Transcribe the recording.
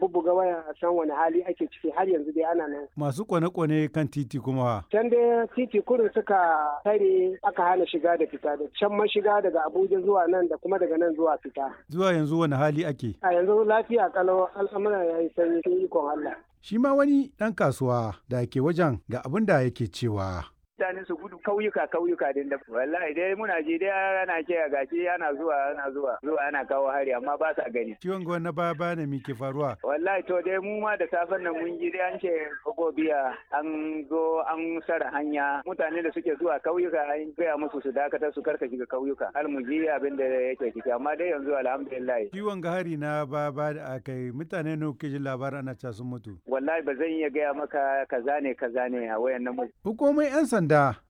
bubbuga waya a san wani hali ake ciki har yanzu dai ana nan. Masu kwane-kwane kan titi kuma. Can dai titi kurin suka tare aka hana shiga da fita da can mashiga daga Abuja zuwa nan da kuma daga nan zuwa fita. Zuwa yanzu wani hali ake? A yanzu lafiya kalau al'amuran ya yi sanyi sun ikon Allah. Shi ma wani ɗan kasuwa da ke wajen ga abin da yake cewa. mutane su gudu kauyuka kauyuka din da wallahi dai muna ji dai ana ce gashi ana zuwa ana zuwa zuwa ana kawo hari amma ba sa gani ciwon gwan na baya baya ne ke faruwa wallahi to dai mu ma da safen nan mun ji dai an ce biya an zo an sara hanya mutane da suke zuwa kauyuka an gaya musu su dakatar su karka shiga kauyuka har mu ji abin da yake ciki amma dai yanzu alhamdulillah ciwon ga hari na baya baya da aka yi mutane ne kuke jin labarin ana ca sun mutu wallahi ba zan iya gaya maka kaza ne kaza ne a wayan nan hukumomin yan sanda